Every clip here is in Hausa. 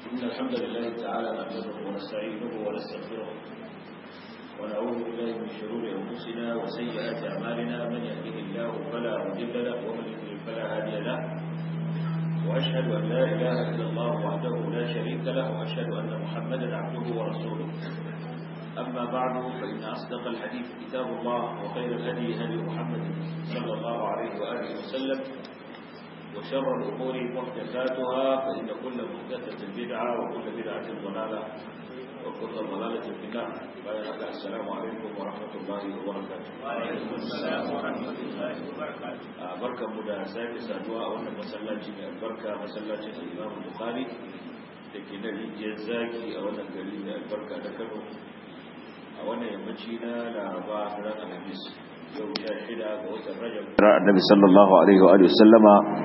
إن الحمد لله تعالى نحمده ونستعينه ونستغفره ونعوذ بالله من شرور أنفسنا وسيئات أعمالنا من يهده الله فلا مضل له ومن يضلل فلا هادي له وأشهد أن لا إله إلا الله وحده لا شريك له وأشهد أن محمدا عبده ورسوله أما بعد فإن أصدق الحديث كتاب الله وخير الهدي هدي محمد صلى الله عليه وآله وسلم وشر الأمور محدثاتها فإن كل محدثة بدعة وكل بدعة ضلالة وكل ضلالة في النار بارك السلام عليكم ورحمة الله وبركاته وعليكم السلام ورحمة الله وبركاته بركة مدى ساكي سادوا أولا مسلاتي من البركة مسلاتي الإمام البخاري لكن الجزاكي أولا قليل البركة ذكره أولا يمشينا لأربعة فلان الحديث يوم شاهدة ووتر رجب النبي صلى الله عليه وآله وسلم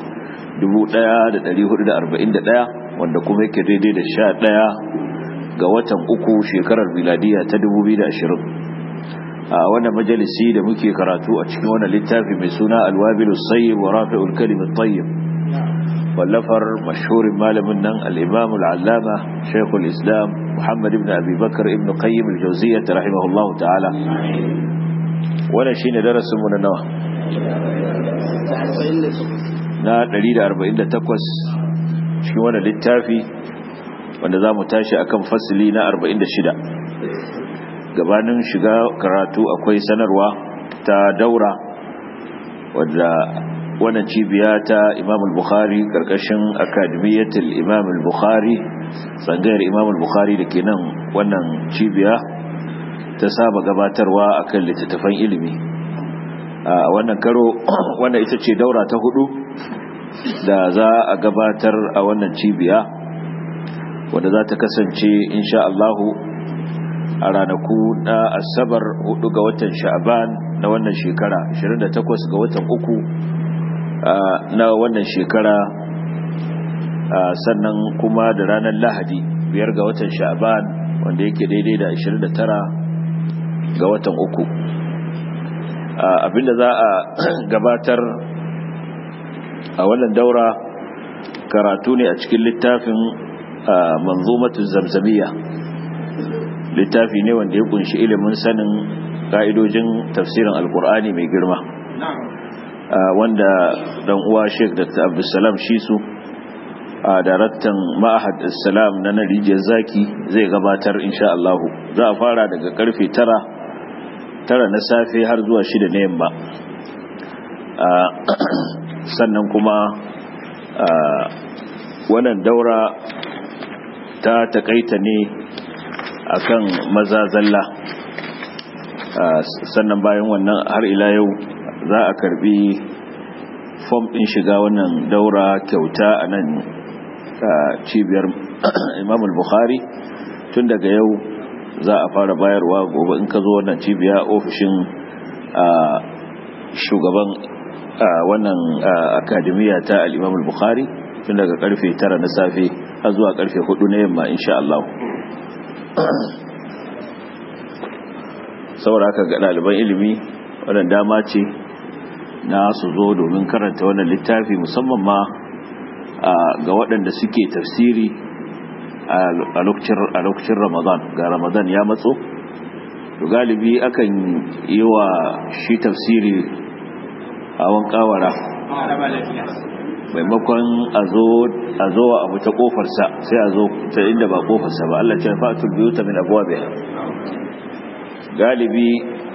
1441 wanda kuma yake daidai da sha ɗaya ga watan uku shekarar miladiya ta 2020 a wannan majalisi da muke karatu a cikin wannan littafi mai suna alwabilu sayyib wa rafi'ul kalimat tayyib wallafar mashhurin malamin nan al-imam al-allama shaykhul islam muhammad ibn abi bakr ibn qayyim al-jawziyyah rahimahullah ta'ala wannan shine darasin mu na nawa na 148 cikin wannan littafi wanda za mu tashi akan fasili na 46 gabanin shiga karatu akwai sanarwa ta daura wadda wannan cibiya ta imam al-bukhari karkashin akademiyatul imam al-bukhari tsangayar imam al-bukhari da ke nan wannan cibiya ta saba gabatarwa akan littattafan ilimi a wannan karo wannan ita ce daura ta hudu da za a gabatar a wannan cibiya wadda za ta kasance insha Allahu a ranaku na asabar 4 ga watan sha'ban na wannan shekara 28 ga watan uku na wannan shekara sannan kuma da ranar lahadi biyar ga watan sha'ban wanda yake daidai da 29 ga watan uku abinda za a gabatar a wannan daura karatu ne a cikin littafin manzumatun zamzamiya littafi ne wanda ya kunshi ilimin sanin ka'idojin tafsirin alkur'ani mai girma wanda dan uwa sheik dr abdulsalam shisu a daraktan ma'ahad islam na narijiyar zaki zai gabatar insha Allah za a fara daga karfe tara tara na safe har zuwa shida na yamma sannan kuma wannan daura ta takaita ne akan maza zalla sannan bayan wannan har ila yau za a karbi fom din shiga wannan daura kyauta a nan cibiyar imam al-bukhari tun daga yau za a fara bayarwa gobe in ka zo wannan cibiya ofishin shugaban wannan akademiya ta al-imam al-bukhari tun daga karfe 9 na safe har zuwa karfe 4 na yamma insha Allah saboda haka ga ɗaliban ilimi wannan dama ce na su zo domin karanta wannan littafi musamman ma ga waɗanda suke tafsiri a lokacin ramadan ga ramadan ya matso to galibi akan yi wa shi tafsiri hawan kawara maimakon a zo a abu ta kofarsa sai a zo ta inda ba kofarsa ba Allah ce fa'atul biyuta min abwabiha galibi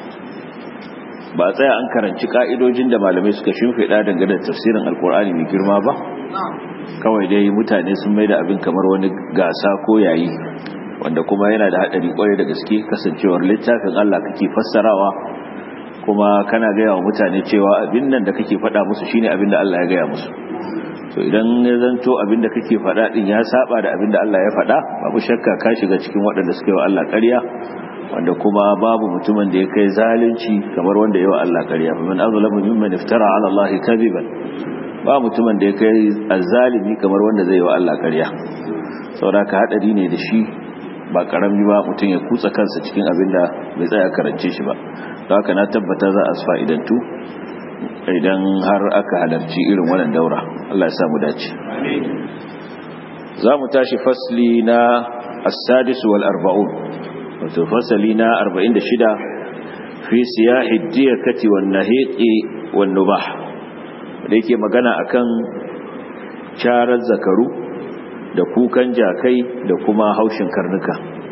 ba tsaya an karanci ka'idojin da malamai suka shimfiɗa dangane da tafsirin alkur'ani mai girma ba kawai dai mutane sun mai da abin kamar wani gasa ko yayi wanda kuma yana da haɗari kwarai da gaske kasancewar littafin Allah kake fassarawa kuma kana gaya wa mutane cewa abin nan da kake faɗa musu shine abin da Allah ya gaya musu to idan ya zanto abin da kake faɗa din ya saba da abin da Allah ya faɗa babu shakka ka shiga cikin waɗanda suka yi wa Allah ƙarya wanda kuma babu mutumin da ya kai zalunci kamar wanda yawa Allah ƙarya fa man azlamu mimman iftara ala Allah kadiban ba mutumin da ya kai azzalimi kamar wanda zai wa Allah ƙarya saboda ka hadari ne da shi ba karami ba mutum ya kutsa kansa cikin abin da bai tsaya karance shi ba don haka na tabbata za a fa'idantu idan har aka halarci irin wannan daura Allah ya samu dace za mu tashi fasli na as-sadis wal arba'un wato fasali na 46 fi siyahi diyakati wan nahiqi wan nubah da yake magana akan charar zakaru da kukan jakai da kuma haushin karnuka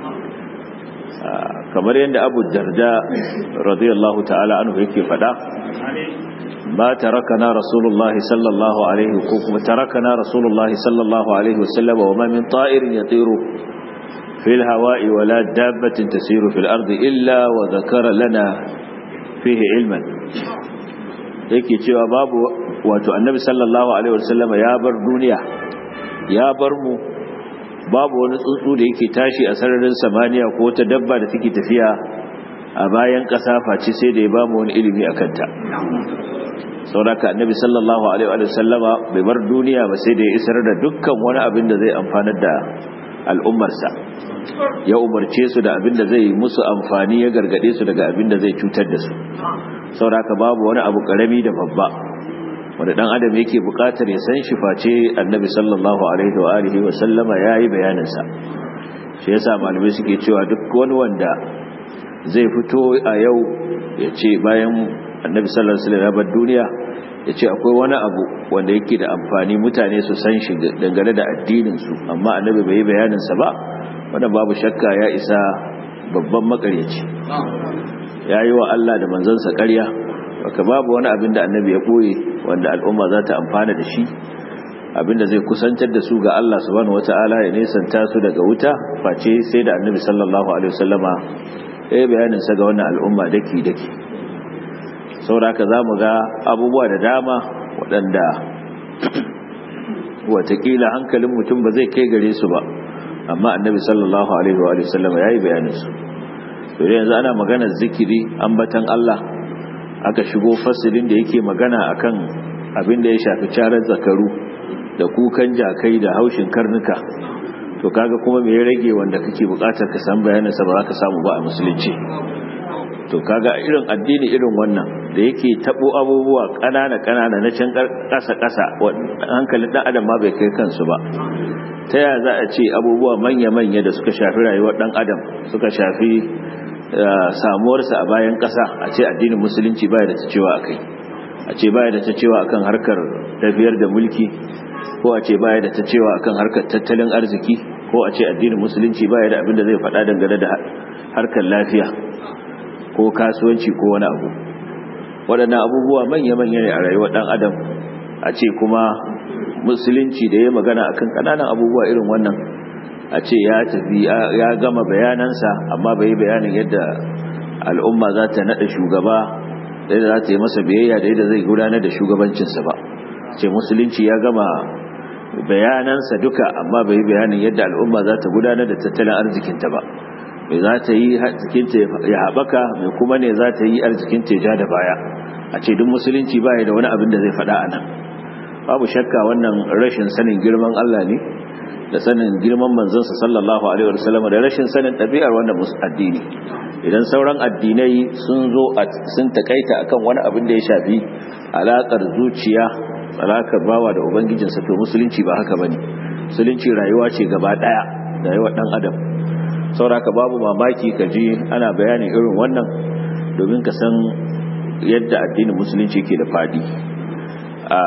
kamar yadda abu darda radiyallahu ta'ala anhu yake fada ما تركنا رسول الله صلى الله عليه وسلم تركنا رسول الله صلى الله عليه وسلم وما من طائر يطير في الهواء ولا دابة تسير في الأرض إلا وذكر لنا فيه علما yake cewa babu wato annabi sallallahu alaihi wasallam ya bar duniya ya bar mu babu wani tsuntsu da yake tashi a sararin samaniya ko ta dabba da take tafiya a bayan ƙasa face sai da ya ba mu wani ilimi a kanta sauraka annabi sallallahu alaihi wa sallama bai bar duniya ba sai da ya isar da dukkan wani abin da zai amfanar da al'ummarsa ya umarce su da abin da zai musu amfani ya gargade su daga abin da zai cutar da su sauraka babu wani abu karami da babba wanda dan adam yake bukatar ya san shi face annabi sallallahu alaihi wa alihi wa sallama yayi bayanin sa shi yasa malamai suke cewa duk wani wanda zai fito a yau ya ce bayan annabi sallallahu alaihi wasallam duniya ya ce akwai wani abu wanda yake da amfani mutane su san shi dangane da addinin su amma annabi bai yi bayanin sa ba wanda babu shakka ya isa babban makaryaci yayi wa Allah da manzansa ƙarya baka babu wani abin da annabi ya boye wanda al'umma za ta amfana da shi abinda zai kusantar da su ga Allah subhanahu wataala ya nesanta su daga wuta face sai da annabi sallallahu alaihi wasallama ya yi bayanin sa ga wannan al'umma daki daki sauraka za mu ga abubuwa da dama waɗanda watakila hankalin mutum ba zai kai gare su ba amma annabi sallallahu alaihi wa sallama ya yi bayaninsu dole yanzu ana maganar zikiri ambatan Allah aka shigo fasilin da yake magana akan abin da ya shafi carar zakaru da kukan jakai da haushin karnuka to kaga kuma me ya rage wanda kake bukatar ka san bayaninsa ba za ka samu ba a musulunci to kaga irin addini irin wannan da yake tabo abubuwa kanana kanana na can kasa kasa hankalin dan adam ma bai kai kansu ba ta yaya za a ce abubuwa manya manya da suka shafi rayuwar dan adam suka shafi samuwarsa a bayan kasa a ce addinin musulunci baya da ta cewa akai a ce baya da ta cewa akan harkar tafiyar da mulki ko a ce baya da ta cewa akan harkar tattalin arziki ko a ce addinin musulunci baya da abin da zai faɗa dangane da harkar lafiya ko kasuwanci ko wani abu waɗannan abubuwa manya-manya ne a rayuwar ɗan adam a ce kuma musulunci da ya magana akan ƙananan abubuwa irin wannan a ce ya tafi ya gama bayanansa amma bai yi bayanin yadda al'umma za ta naɗa shugaba da yadda za ta yi masa biyayya da yadda zai gudanar da shugabancinsa ba ce musulunci ya gama bayanansa duka amma bai yi bayanin yadda al'umma za ta gudanar da tattalin arzikinta ba mai za ta yi arzikinta ya haɓaka mai kuma ne za ta yi arzikinta ya ja da baya a ce duk musulunci baya da wani abin da zai faɗa a nan babu shakka wannan rashin sanin girman Allah ne da sanin girman manzansa sallallahu alaihi wasallam da rashin sanin ɗabi'ar wannan addini idan sauran addinai sun zo sun takaita akan wani abin da ya shafi alaƙar zuciya alakar bawa da ubangijinsa to musulunci ba haka bane musulunci rayuwa ce gaba daya rayuwar dan adam sauraka babu mamaki ka ji ana bayanin irin wannan domin ka san yadda addinin musulunci ke da fadi a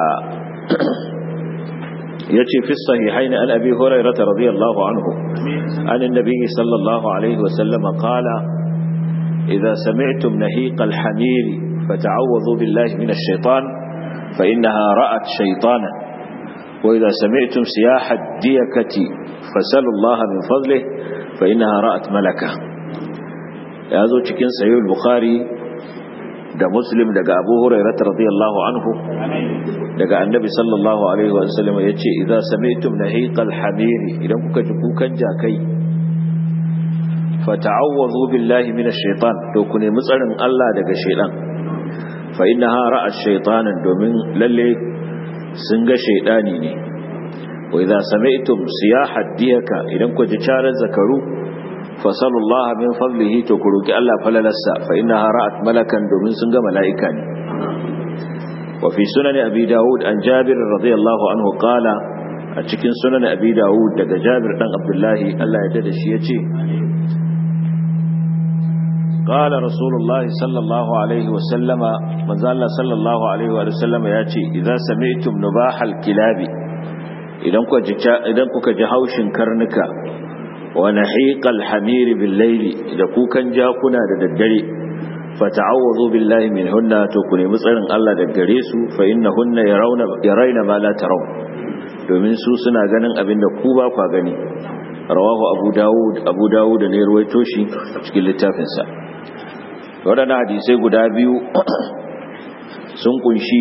yace fi sahihaini an abi hurairah radiyallahu anhu an annabi sallallahu alaihi wa sallam qala idza sami'tum nahiq al-hamir fata'awwadhu billahi minash shaitan فإنها رأت شيطانا وإذا سمعتم سياح الديكة فسلوا الله من فضله فإنها رأت ملكة يا ذو cikin sahih bukhari da muslim daga abu hurairah radiyallahu anhu daga annabi sallallahu alaihi wa sallam yace idza sami'tum nahiqal hamir idan kuka ji kukan jakai fata'awwadhu billahi minash shaitan to ku nemi tsarin Allah daga shaitan fa innaha ra'at shaytanan domin lalle sun ga shaydani ne wa idza sami'tum siyaha diyaka idan ku ji charar zakaru fa sallallahu min fadlihi to ku roki Allah falalassa fa innaha ra'at malakan domin sun ga mala'ika ne wa fi sunan abi daud an jabir radiyallahu anhu qala a cikin sunan abi dawud daga jabir dan abdullahi Allah ya dada shi yace قال رسول الله صلى الله عليه وسلم من زال صلى الله عليه وسلم ياتي اذا سمعتم نباح الكلاب idan kuka ji idan kuka ji haushin karnuka wa nahiqal hamiri bil layli da kukan jakuna da daddare fata'awwadhu billahi minhunna to ku nemi tsarin Allah da gare su fa innahunna yarawna yarayna ma la taraw domin su suna ganin abin da ku ba ku gani rawahu abu dawud abu dawud ne ruwaito shi cikin littafinsa waɗannan hadisai guda biyu sun kunshi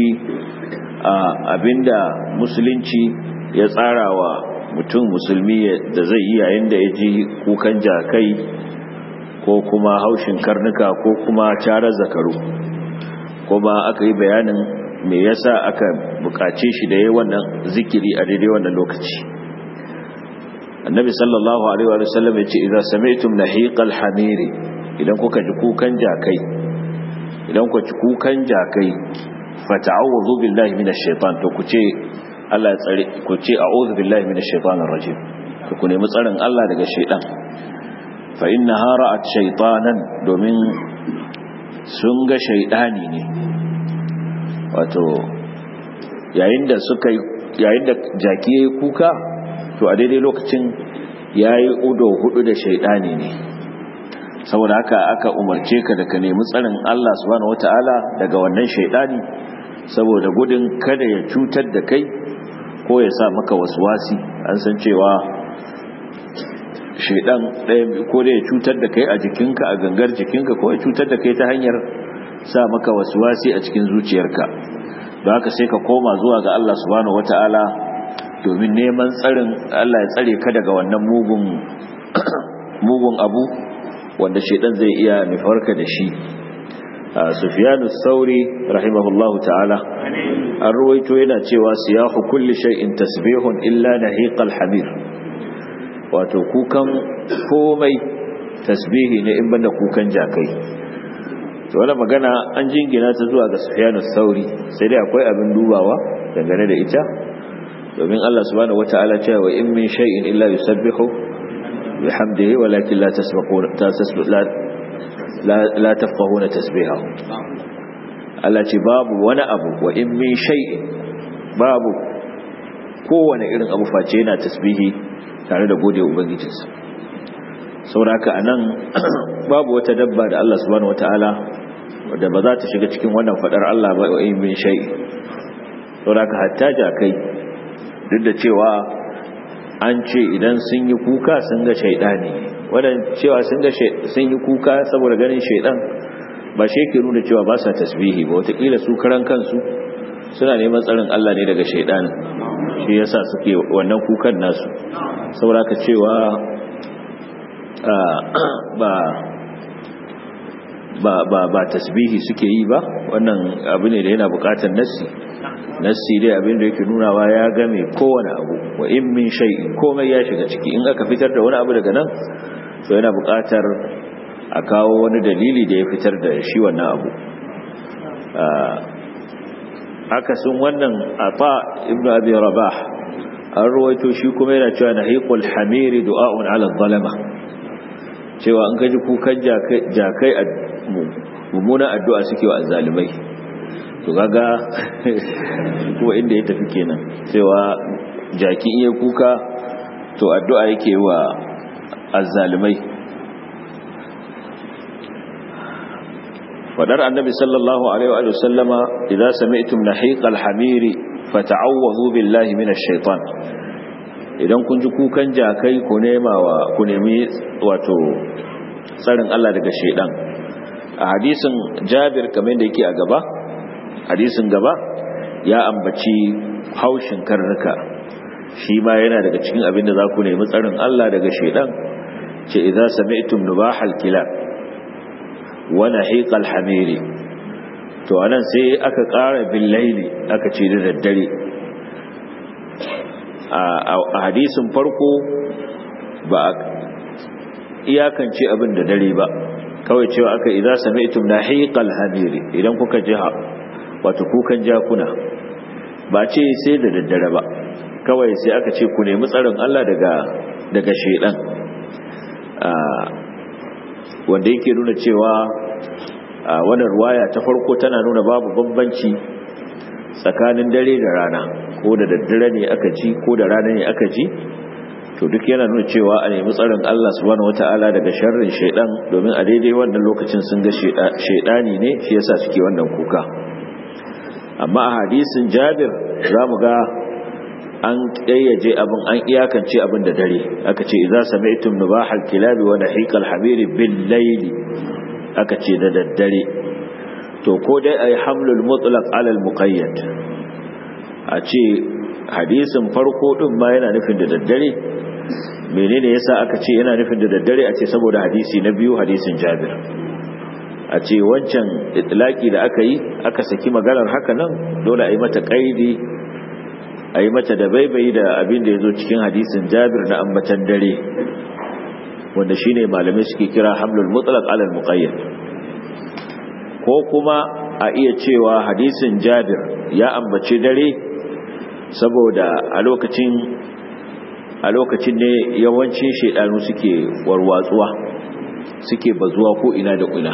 abinda musulunci ya tsara wa mutum musulmi da zai yi yayin da ya ji kukan jakai ko kuma haushin karnuka ko kuma carar zakaru kuma aka yi bayanin me yasa aka bukace shi da yi wannan zikiri a daidai wannan lokaci annabi sallallahu alaihi wa sallam ya ce idan sami'tum nahiqal hamiri idan kuka ji kukan jakai idan kuka ji kukan jakai fata'awudhu billahi minash shaitan to ku ce Allah ya tsare ku ce a'udhu billahi minash shaitanir rajim to ku nemi tsarin Allah daga shaitan fa innaha ra'at shaytanan domin sun ga shaidani ne wato yayin da suka yayin da jaki yayi kuka to a daidai lokacin yayi udo hudu da shaidani ne saboda haka aka umarce ka da ka nemi tsarin Allah subhanahu wataala daga wannan shaidani saboda gudun kada ya cutar da kai ko ya sa maka waswasi an san cewa shaidan ɗaya ko da ya cutar da kai a jikinka a gangar jikinka ko ya cutar da kai ta hanyar sa maka waswasi a cikin zuciyarka don haka sai ka koma zuwa ga Allah subhanahu wataala domin neman tsarin Allah ya tsare ka daga wannan mugun mugun abu wanda shaidan zai iya nufarka da shi sufyanu sauri rahimahullahu ta'ala an ruwaito yana cewa siyahu kulli shay'in tasbihun illa nahiqal hamir wato kukan komai tasbihi ne in banda kukan jakai to wannan magana an jingina ta zuwa ga sufyanu sauri sai dai akwai abin dubawa dangane da ita domin Allah subhanahu wataala cewa in min shay'in illa yusabbihu بحمده ولكن لا تسبقون لا لا, لا تفقهون تسبيحه Allah ce babu wani abu wa in min shay'in babu kowane irin abu face yana tasbihi tare da gode ubangijinsa sauraka anan babu wata dabba da Allah subhanahu wataala wadda ba za ta shiga cikin wannan fadar Allah ba wa in min shay'in sauraka hatta jakai duk da cewa an ce idan sun yi kuka sun ga shaidani wadan cewa sun ga sun yi kuka saboda ganin shaidan ba shi yake nuna cewa ba sa tasbihi ba wataƙila su karan kansu suna neman tsarin Allah ne daga shaidanin shi yasa suke wannan kukan nasu saboda ka cewa ba ba ba ba tasbihi suke yi ba wannan abu ne da yana buƙatar nassi nassi dai abin da yake nunawa ya game kowane abu wa in min shay'in komai ya shiga ciki in aka fitar da wani abu daga nan to yana buƙatar a kawo wani dalili da ya fitar da shi wannan abu akasin wannan ata ibnu abi rabah an ruwaito shi kuma yana cewa nahiqul hamiri du'a'un 'ala zalama cewa an gaji kukan jakai mummunan addu'a suke wa azzalimai to gaga kuma inda ya tafi kenan cewa jaki iya kuka to addu'a yake wa azzalimai fadar annabi sallallahu alaihi wa sallama idza sami'tum nahiqal hamiri fata'awwadhu billahi minash shaitan idan kun ji kukan jakai ku nema wa ku nemi wato tsarin Allah daga shaidan a hadisin Jabir kamar da yake a gaba hadisin gaba ya ambaci haushin karnuka shi ma yana daga cikin abin da za ku nemi tsarin Allah daga shaidan ce idza sami'tum nubahal kilab wa nahiqal hamiri to anan sai aka ƙara bil laili aka ce da daddare a hadisin farko ba iyakance abin da dare ba kawai cewa aka idza sami'tum nahiqal hamiri idan kuka ji wato kukan jakuna ba ce sai da daddare ba kawai sai aka ce ku nemi tsarin Allah daga daga shaidan wanda yake nuna cewa wannan ruwaya ta farko tana nuna babu bambanci tsakanin dare da rana ko da daddare ne aka ji ko da rana ne aka ji to duk yana nuna cewa a nemi tsarin Allah subhanahu wataala daga sharrin shaidan domin a daidai wannan lokacin sun ga shaidani ne shi yasa suke wannan kuka amma a hadisin Jabir zamu ga an kayyaje abin an iyakance abin da dare aka ce idza sami'tum nubahal kilabi wa dahiqal hamiri bil layli aka ce da daddare to ko dai ay hamlul mutlaq ala al muqayyad a ce hadisin farko din ma yana nufin da daddare menene yasa aka ce yana nufin da daddare a ce saboda hadisi na biyu hadisin Jabir a ce wancan itlaki da aka yi aka saki maganar haka nan dole a yi mata kaidi a yi mata da baibayi da abin da ya zo cikin hadisin jabir na ambatan dare wanda shi ne malamai suke kira hamlul mutlaq alal muqayyad ko kuma a iya cewa hadisin jabir ya ambaci dare saboda a lokacin a lokacin ne yawancin shaidanu suke warwatsuwa suke bazuwa ko ina da ina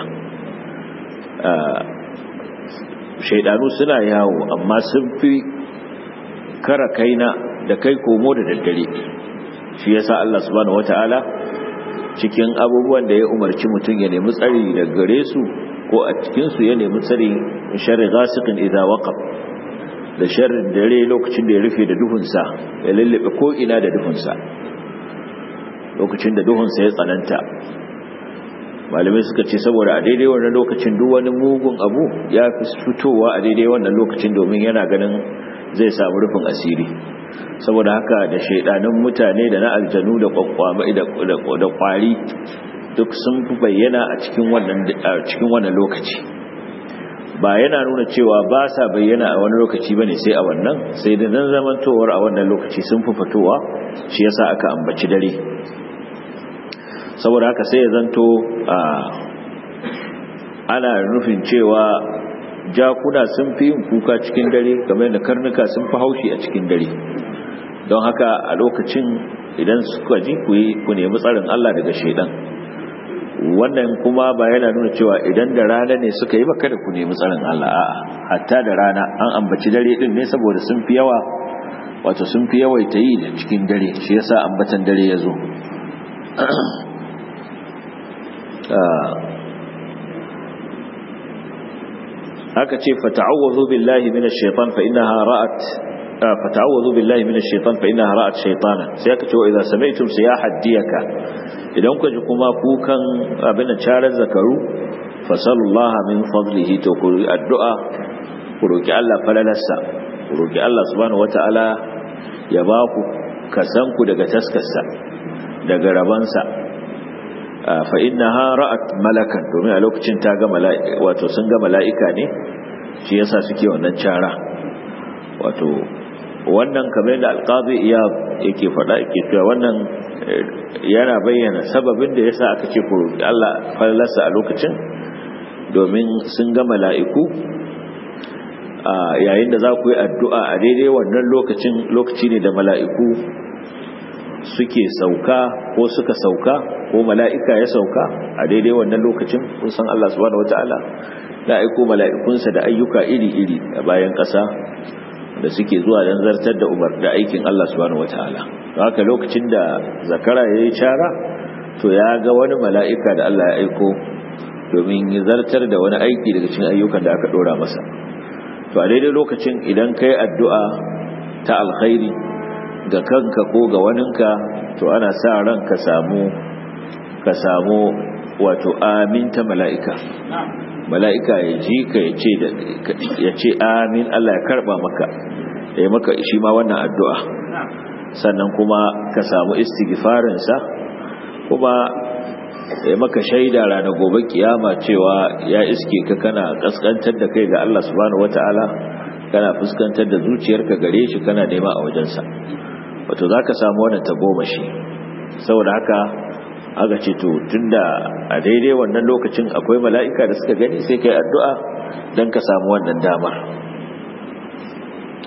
shaidanu suna yawo amma sun fi kara kaina da kai komo da daddare shi yasa Allah subhanahu wataala cikin abubuwan da ya umarci mutum ya nemi tsari da gare su ko a cikin su ya nemi tsari sharri ghasiqin idza waqab da sharrin dare lokacin da ya rufe da duhunsa ya lullube ko ina da duhunsa lokacin da duhunsa ya tsananta malamai suka ce saboda a daidai wannan lokacin duk wani mugun abu ya fi fitowa a daidai wannan lokacin domin yana ganin zai samu rufin asiri saboda haka da shaidanin mutane da na aljanu da kwakwama da kwari duk sun fi bayyana a cikin wannan cikin wannan lokaci ba yana nuna cewa ba sa bayyana a wani lokaci bane sai a wannan sai da nan zamantowar a wannan lokaci sun fi fitowa shi yasa aka ambaci dare saboda haka sai ya zanto ana nufin cewa jakuna sun fi yin kuka cikin dare kamar da karnuka sun fi haushi a cikin dare don haka a lokacin idan suka ji ku nemi tsarin Allah daga shaidan wannan kuma ba yana nuna cewa idan da rana ne suka yi baka da ku nemi tsarin Allah a'a hatta da rana an ambaci dare din ne saboda sun fi yawa wato sun fi yawaita yi da cikin dare shi yasa ambatan dare ya zo aka ce fata'awwazu billahi minash shaitan fa innaha ra'at fata'awwazu billahi minash shaitan fa innaha ra'at shaytana sai aka ce wa idza sami'tum siyahat diyaka idan ku ji kuma kukan abin da charar zakaru fasallallaha min fadlihi to ku addu'a ku roki Allah falalarsa ku roki Allah subhanahu wata'ala ya ba ku kasan ku daga taskarsa daga rabansa fa innaha ra'at malakan domin a lokacin ta ga mala'ika wato sun ga mala'ika ne shi yasa suke wannan cara wato wannan kamar da alqazi iya yake faɗa yake cewa wannan yana bayyana sababin da yasa aka ce ku Allah fallarsa a lokacin domin sun ga mala'iku yayin da za ku yi addu'a a daidai wannan lokacin lokaci ne da mala'iku suke sauka ko suka sauka ko mala'ika ya sauka a daidai wannan lokacin kun san Allah subhanahu wata'ala da aiko mala'ikunsa da ayyuka iri-iri a bayan ƙasa da suke zuwa don zartar da umar da aikin Allah subhanahu wata'ala haka lokacin da zakara ya yi cara to ya ga wani mala'ika da Allah ya aiko domin ya zartar da wani aiki daga cikin ayyukan da aka ɗora masa to a daidai lokacin idan ka yi addu'a ta alkhairi ga kanka ko ga waninka to ana sa ran ka samu ka samu wato aminta mala'ika mala'ika ya ji ka ya ce amin Allah ya karba maka ya maka shi ma wannan addu'a sannan kuma ka samu istighfarinsa kuma ya maka shaida rana gobe kiyama cewa ya iske ka kana kaskantar da kai ga Allah subhanahu wata'ala kana fuskantar da zuciyarka gare shi kana nema a wajensa wato za ka samu wannan tagomashi saboda haka aka ce to tunda a daidai wannan lokacin akwai mala'ika da suka gani sai kai addu'a don ka samu wannan damar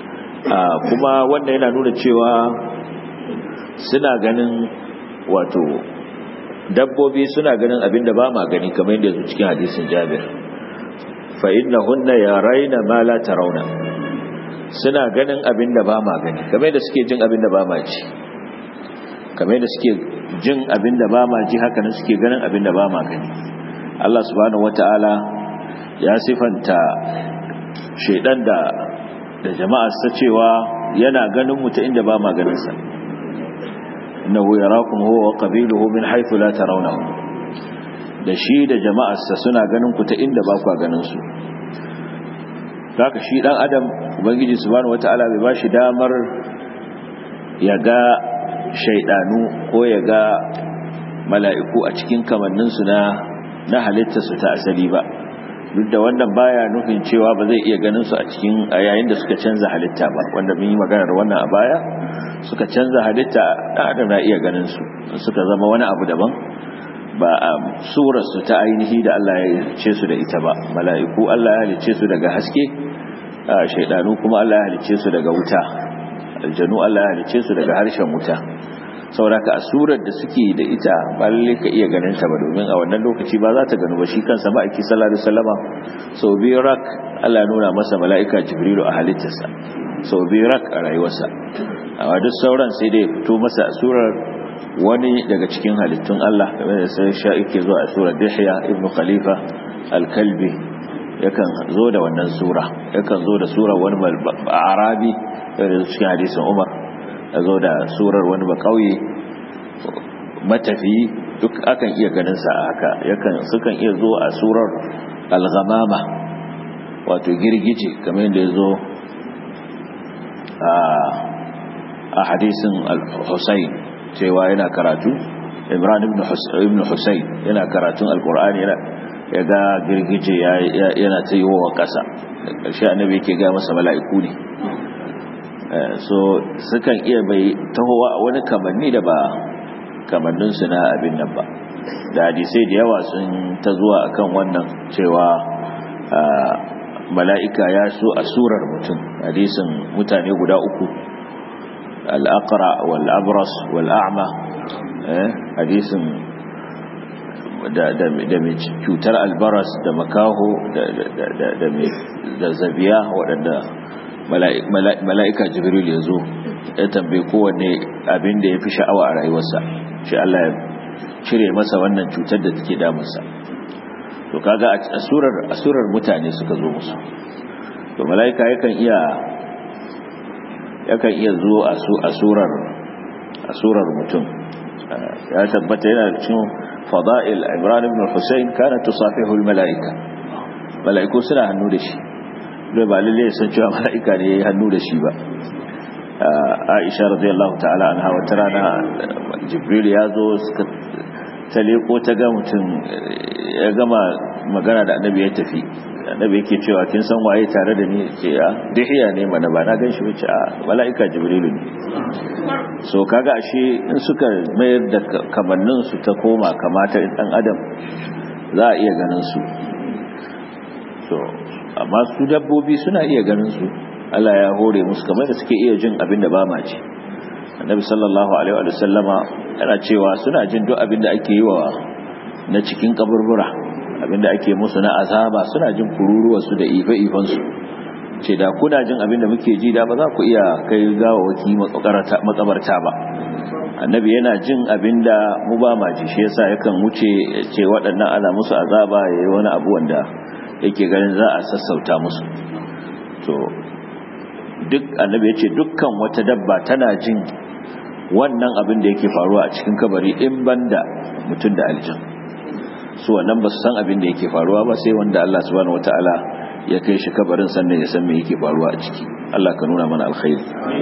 kuma wanda yana nuna cewa suna ganin wato dabbobi suna ganin abinda ba ma gani kamar yadda yanzu cikin hadisin jabir fa innahunna yaraina ma la tarawna suna ganin abinda ba ma gani kamar yadda suke jin abinda ba ma ji kamar yadda suke jin abinda ba ma ji haka nan suke ganin abinda ba ma gani Allah subhanahu wataala ya sifanta shedan da da jama'a sa cewa yana ganin mu ta inda ba ma ganin sa innahu yarakum huwa wa qabiluhu min haythu la tarawnahu da shi da jama'arsa suna ganin ku ta inda ba ku ganin su haka shi dan adam ubangiji subhanahu wataala bai bashi damar ya ga shaydanu ko ya ga mala'iku a cikin kamannin su na na halitta su ta asali ba duk da wannan baya nufin cewa ba zai iya ganin su a cikin a yayin da suka canza halitta ba wanda mun yi maganar wannan a baya suka canza halitta dan adam na iya ganin su suka zama wani abu daban ba a surarsu ta ainihi da Allah ya halice su da ita ba mala'iku Allah ya halice su daga haske shaidanu kuma Allah ya halice su daga wuta aljanu Allah ya halice su daga harshen wuta sauraka a surar da suke da ita ba lalle ka iya ganin ta ba domin a wannan lokaci ba za ta gano ba shi kansa ma'aiki sallallahu alaihi wasallama sau biyu rak Allah ya nuna masa mala'ika jibrilu a halittarsa sau biyu rak a rayuwarsa amma duk sauran sai dai fito masa a surar wani daga cikin halittun Allah kamar da sai sha yake zuwa a surar Dihya ibn Khalifa al-Kalbi yakan zo da wannan sura yakan zo da surar wani arabi da cikin hadisin Umar ya zo da surar wani bakauye matafi duk akan iya ganin sa haka yakan sukan iya zo a surar al-ghamama wato girgije kamar yadda ya zo a hadisin al-Husayn cewa yana karatu imran ibn husayn yana karatun alkur'ani ya ga girgije yana ta yi wa ƙasa ƙarshe annabi yake ga masa mala'iku ne so sukan iya bai tahowa a wani kamanni da ba kamanninsu na abin nan ba da hadisai da yawa sun ta zuwa akan wannan cewa mala'ika ya so a surar mutum hadisin mutane guda uku al'aqra wal'abras wal'a'ma hadisin da mai cutar albaras da makaho da zabiya waɗanda mala'ika jibril ya zo ya tambaye kowanne abin da ya fi sha'awa a rayuwarsa shi Allah ya cire masa wannan cutar da take damunsa to kaga a surar mutane suka zo musu to mala'ika yakan iya yakan iya zo a surar a surar mutum ya tabbata yana cikin fada'il Imran ibn Hussein kana tusafihu al-mala'ika mala'iku suna hannu da shi dai ba lalle san cewa mala'ika ne yayi hannu da shi ba Aisha radiyallahu ta'ala anha wata rana Jibril ya zo suka ta leko ta ga mutum ya gama magana da annabi ya tafi annabi yake cewa kin san waye tare da ni ce a dihiya ne mana ba na gan shi wuce a mala'ika jibrilu ne so kaga ashe in suka mayar da kamannin su ta koma kamata dan adam za a iya ganin su so amma su dabbobi suna iya ganin su Allah ya hore musu kamar da suke iya jin abin da ba ma ji annabi sallallahu alaihi wa sallama yana cewa suna jin duk abin da ake yi wa na cikin kaburbura abinda ake musu na azaba suna jin kururuwarsu da ife-ifensu ce da kuna jin abinda muke ji da ba za ku iya kai gawawaki makabarta ba annabi yana jin abinda mu ba ma ji shi yasa yakan wuce ce waɗannan ana musu azaba ya yi wani abu wanda yake ganin za a sassauta musu to duk annabi ya ce dukkan wata dabba tana jin wannan abin da yake faruwa a cikin kabari in banda mutum da aljan su wannan ba su san abin da yake faruwa ba sai wanda Allah subhanahu wataala ya kai shi kabarin sannan ya san me yake faruwa a ciki Allah ka nuna mana alkhairi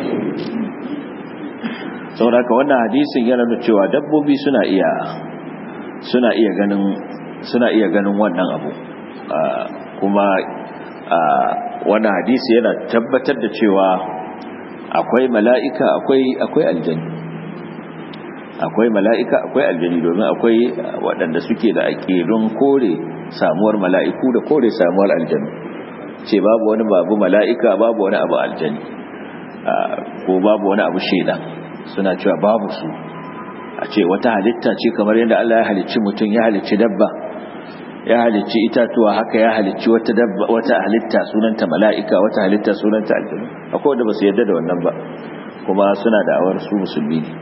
saboda haka wannan hadisin yana nuna cewa dabbobi suna iya suna iya ganin suna iya ganin wannan abu kuma wannan hadisi yana tabbatar da cewa akwai mala'ika akwai akwai aljani akwai mala'ika akwai aljani domin akwai waɗanda suke da aƙidun kore samuwar mala'iku da kore samuwar aljanu ce babu wani babu mala'ika babu wani abu aljani ko babu wani abu shaidan suna cewa babu su a ce wata halitta ce kamar yadda Allah ya halicci mutum ya halicci dabba ya halicci itatuwa haka ya halicci wata dabba wata halitta sunanta mala'ika wata halitta sunanta aljanu akwai wanda ba su yarda da wannan ba kuma suna da awar su musulmi ne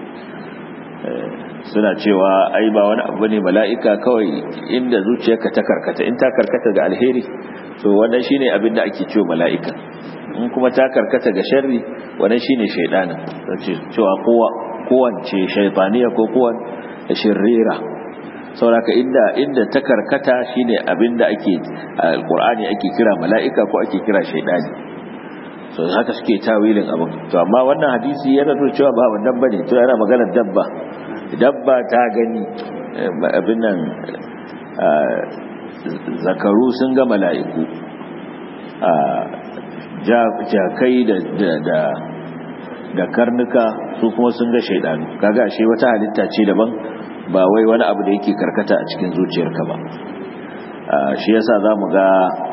suna cewa ai ba wani abu ne mala'ika kawai inda zuciyarka ta karkata in ta karkata ga alheri to wannan shine abin da ake cewa mala'ika in kuma ta karkata ga sharri wannan shine shaydanin sace cewa kowa kowance shaytaniya ko kowan shirira sauraka inda inda ta karkata shine abin da ake alqur'ani ake kira mala'ika ko ake kira shaydani so haka suke tawilin abin to amma wannan hadisi yana nuna cewa ba wannan bane to yana maganar dabba dabba ta gani abin nan zakaru sun ga mala'iku jakai da da karnuka su kuma sun ga shaidanu kaga ashe wata halitta ce daban ba wai wani abu da yake karkata a cikin zuciyarka ba shi yasa zamu ga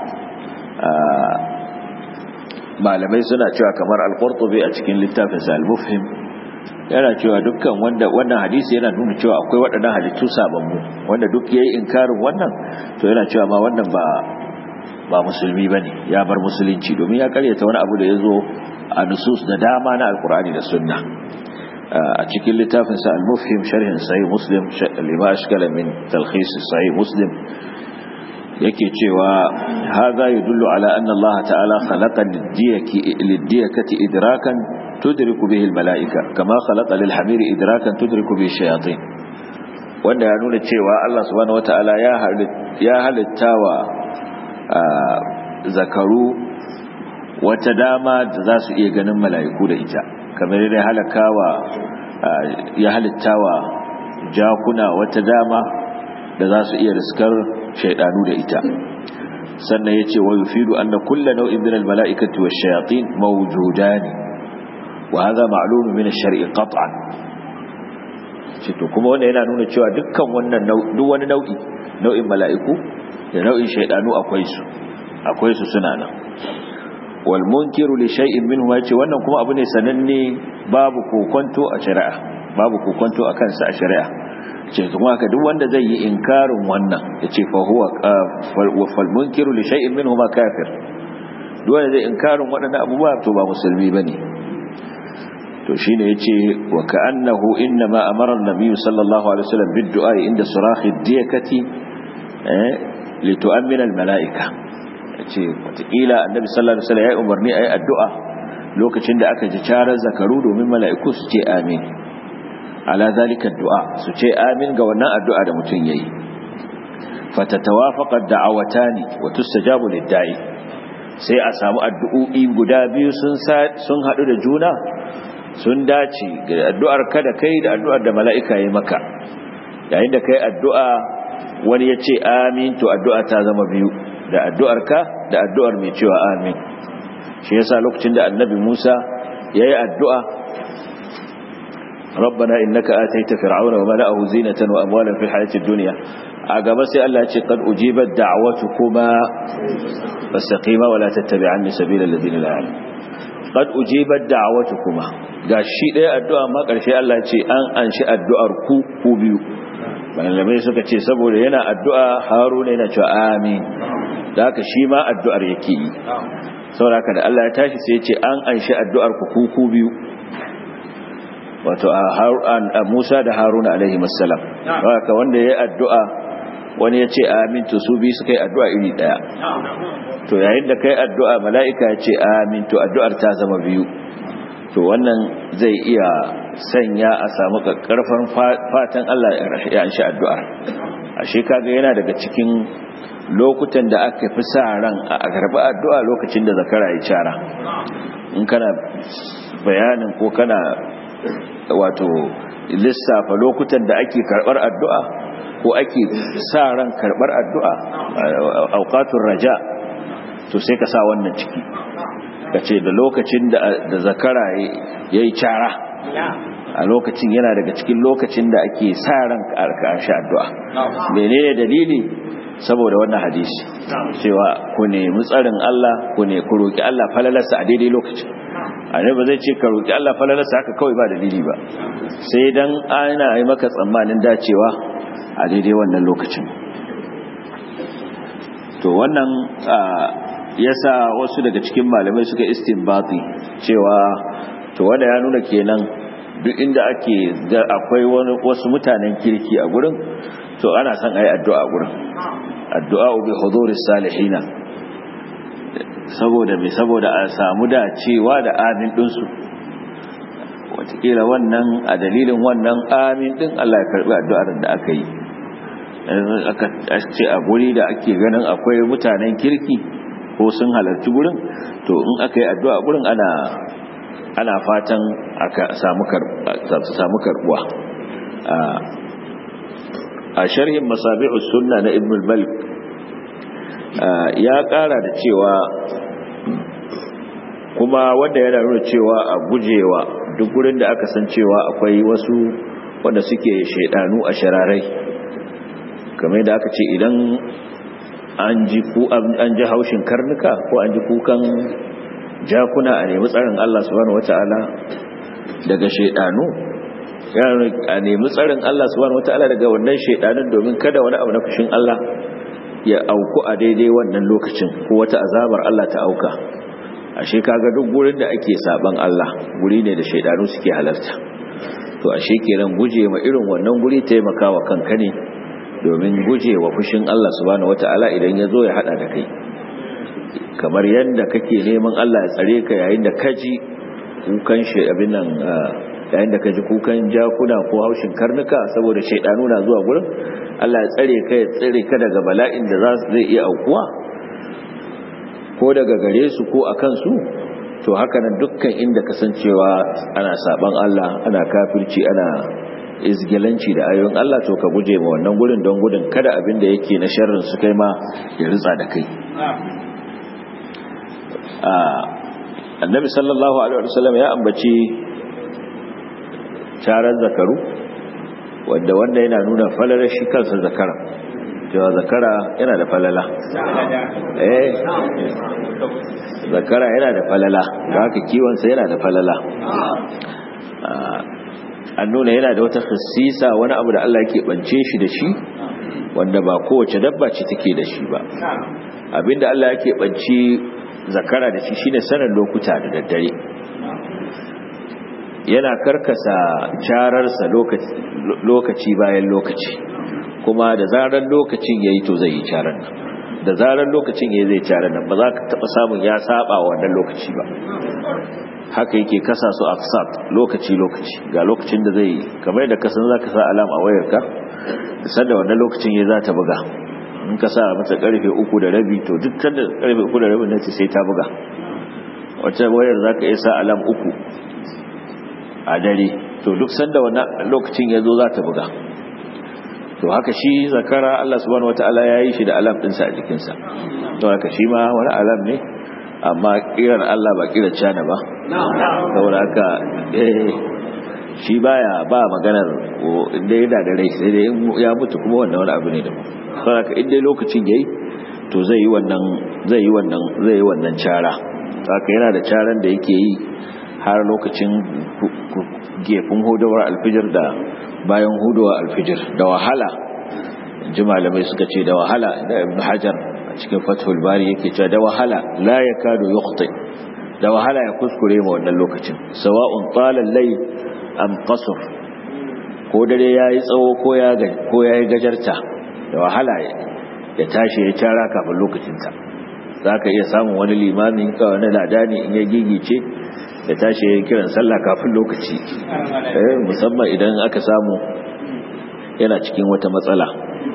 malamai suna cewa kamar al-qurtubi a cikin littafinsa al-mufhim yana cewa dukkan wanda wannan hadisi yana nuna cewa akwai waɗannan halittu sababbu wanda duk yayi inkarin wannan to yana cewa ma wannan ba ba musulmi bane ya bar musulunci domin ya karyata wani abu da yazo a nusus da dama na alqur'ani da sunna a cikin littafin sa al-mufhim sharhin sahih muslim lima ashkala min talkhis sahih muslim yake cewa hadha yadullu ala anna Allah ta'ala khalaqa lid-diyaki lid-diyakati idrakan tudriku bihi al-mala'ika kama khalaqa lil-hamiri idrakan tudriku bihi ash-shayatin wanda ya nuna cewa Allah subhanahu wata'ala ya ya halittawa zakaru wata dama da za su iya ganin mala'iku da ita kamar yadda halakawa ya halittawa jakuna wata dama da za su iya riskar shaidanu da ita sannan ya ce wa yufidu anna kulla nau'in min al-mala'ikati wash-shayatin mawjudani wa hadha ma'lum min ash-shar'i qat'an ce to kuma wannan yana nuna cewa dukkan wannan duk wani nau'i nau'in mala'iku da nau'in shaidanu akwai su akwai su suna nan wal munkiru li shay'in minhu yace wannan kuma abu ne sananne babu kokonto a shari'a babu kokonto akan sa a shari'a ce kuma haka duk wanda zai yi inkarin wannan yace fa huwa wa fal munkiru li shay'in minhu ma kafir duk wanda zai inkarin waɗannan abubuwa to ba musulmi bane to shine yace wa ka'annahu inma amara an-nabiy sallallahu alaihi wasallam bid-du'a inda surahi ad-diyakati eh li tu'mina al-mala'ika ce watakila annabi sallallahu alaihi wasallam ya umarni ayi addu'a lokacin da aka ji charar zakaru domin mala'iku su ce amin ala zalika addu'a su ce amin ga wannan addu'a da mutum yayi fatatawafaqa ad-da'awatani wa tustajabu lid-da'i sai a samu addu'o'i guda biyu sun sun hadu da juna sun dace ga addu'ar ka da kai da addu'ar da mala'ika yayi maka yayin da kai addu'a wani ya ce amin to addu'a ta zama biyu da addu'arka da addu'ar mai cewa amin shi yasa lokacin da annabi Musa yayi addu'a rabbana innaka ataita fir'auna wa mala'ahu zinatan wa amwalan fil hayatid dunya a gaba sai Allah ya ce qad ujibat da'watukuma fastaqima wa la tattabi'anni sabila alladhina la ya'lamun qad ujibat da'watukuma gashi ɗaya addu'a ma ƙarshe Allah ya ce an anshi addu'ar ku ku biyu malamai suka ce saboda yana addu'a haruna yana cewa amin da haka shi ma addu'ar yake yi sauraka da Allah ya tashi sai ce an anshi addu'ar ku kuku biyu wato a Musa da Haruna alaihi masalam haka wanda ya yi addu'a wani ya ce amin to su biyu suka yi addu'a iri ɗaya to yayin da kai addu'a mala'ika ya ce amin to addu'ar ta zama biyu to wannan zai iya sanya a samu karfan fatan Allah ya anshi addu'ar ashe kaga yana daga cikin lokutan da aka fi sa ran a karɓi addu'a lokacin da zakara ya cara in kana bayanin ko kana wato lissafa lokutan da ake karɓar addu'a ko ake sa ran karɓar addu'a auqatur raja to sai ka sa wannan ciki ka ce da lokacin da zakara ya yi cara a lokacin yana daga cikin lokacin da ake sa ran ƙarshe addu'a menene dalili saboda wannan hadisi cewa ku nemi tsarin Allah ku ne ku roki Allah falalarsa a daidai lokacin annabi ba zai ce ka roki Allah falalarsa haka kawai ba dalili ba sai dan ana yi maka tsammanin dacewa a daidai wannan lokacin to wannan yasa wasu daga cikin malamai suka istinbati cewa to wanda ya nuna kenan duk inda ake da akwai wasu mutanen kirki a gurin to ana son ayi addu'a a gurin addu'a bi huduris salihina saboda me saboda a samu dacewa da amin dinsu watakila wannan a dalilin wannan amin din Allah ya karbi addu'ar da aka yi aka ce a guri da ake ganin akwai mutanen kirki ko sun halarci gurin to in aka yi addu'a gurin ana ana fatan aka samu samu karbuwa a sharhin masabi'us sunna na ibn al-malik ya kara da cewa kuma wanda yana nuna cewa a gujewa duk gurin da aka san cewa akwai wasu wanda suke shaidanu a shararai kamar da aka ce idan an ji ku an ji haushin karnuka ko an ji kukan jakuna a nemi tsarin Allah subhanahu wata'ala daga shaidanu a nemi tsarin Allah subhanahu wata'ala daga wannan shaidanun domin kada wani abu na fushin Allah ya auku a daidai wannan lokacin ko wata azabar Allah ta auka ashe kaga duk gurin da ake saban Allah guri ne da shaidanu suke halarta to ashe kenan guje ma irin wannan guri taimakawa kanka ne domin guje wa fushin Allah subhanahu wata'ala idan ya zo ya hada da kai kamar yadda kake neman Allah ya tsare ka yayin da kaji kukan shi abin nan yayin da kaji kukan jakuna ko haushin karnuka saboda shaidanu na zuwa gurin Allah ya tsare ka ya tsare ka daga bala'in da za zai iya aukuwa ko daga gare su ko akan su to haka nan dukkan inda kasancewa ana saban Allah ana kafirci ana izgilanci da ayoyin Allah to ka guje ma wannan gurin don gudun kada abin da yake na sharrin su kai ma ya ritsa da kai annabi sallallahu alaihi wasallam ya ambaci tarar zakaru wanda wanda yana nuna falalar shi kansa zakara cewa zakara yana da falala eh zakara yana da falala da haka kiwonsa yana da falala an nuna yana da wata khassisa wani abu da Allah yake bance shi da shi wanda ba kowace dabba ce take da shi ba abinda Allah yake bance zakara da shi shine sanin lokuta da daddare yana karkasa cararsa lokaci bayan lokaci kuma da zarar lokacin yayi to zai yi carar nan da zarar lokacin yayi zai carar nan ba za ka taba samun ya saba wannan lokaci ba haka yake kasa su afsat lokaci lokaci ga lokacin da zai kamar da kasan zaka sa alam a wayarka sanda wannan lokacin yayi za ta buga in ka sa mata karfe uku da rabi to duk sanda karfe uku da rabi nace sai ta buga wata wayar zaka iya sa alam uku a dare to duk sanda wannan lokacin ya zo za ta buga to haka shi zakara Allah subhanahu wataala ya yi shi da alam ɗinsa a jikinsa to haka shi ma wani alam ne amma kiran Allah ba kiran cana ba saboda haka shi baya ba maganar inda yana da rai sai dai ya mutu kuma wannan wani abu ne da mu saboda haka inda lokacin yayi to zai yi wannan zai yi wannan zai yi wannan cara haka yana da caran da yake yi har lokacin gefin hudawar alfijir da bayan hudowa alfijir da wahala ji malamai suka ce da wahala da ibn hajar a cikin fathul bari yake cewa da wahala la yakadu yukhti da wahala ya kuskure ma wannan lokacin sawa'un talal layl am qasr ko dare yayi tsawo ko ya ko yayi gajarta da wahala ya tashi ya cara kafin lokacin sa zaka iya samun wani limami ka wani ladani in ya gigice da tashi ya kiran sallah kafin lokaci musamman idan aka samu yana cikin wata matsala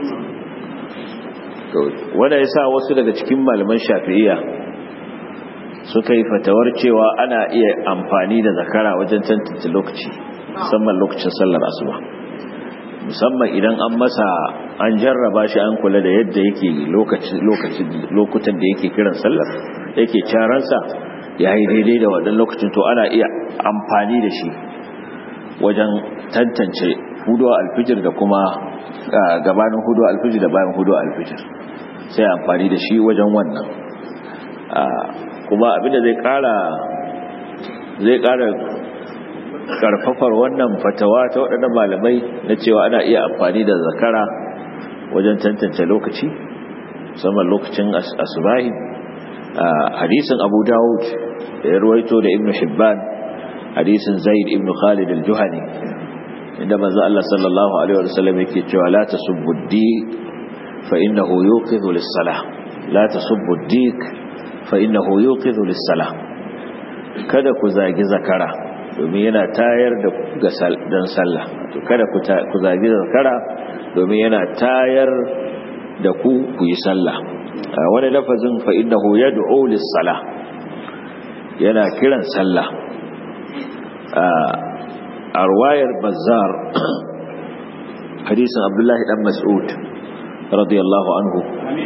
wanda ya sa wasu daga cikin malaman shafi'iyya suka yi fatawar cewa ana iya amfani da zakara wajen tantance lokaci musamman lokacin sallar asuba musamman idan an masa an jarraba shi an kula da yadda yake lokutan da yake kiran sallar yake caransa ya yi daidai da waɗannan lokacin to ana iya amfani da shi wajen tantance hudu alfijir da kuma gabanin hudu alfijir da bayan hudu alfijir sai amfani da shi wajen wannan kuma abinda zai ƙara zai ƙara karfafar wannan fatawa ta waɗannan malamai na cewa ana iya amfani da zakara wajen tantance lokaci musamman lokacin asubahi hadisin abu dawud da ya ruwaito da ibn hibban hadisin zaid ibn khalid al-juhani inda manzo Allah sallallahu alaihi wasallam yake cewa la tasubbu ad-dik fa innahu yuqidhu lis-salah la tasubbu ad-dik fa innahu yuqidhu lis-salah kada ku zagi zakara domin yana tayar da ga dan sallah to kada ku zagi zakara domin yana tayar da ku ku yi sallah wani lafazin fa innahu yad'u lis-salah yana kiran sallah a ruwayar bazzar hadisin abdullahi dan mas'ud radiyallahu anhu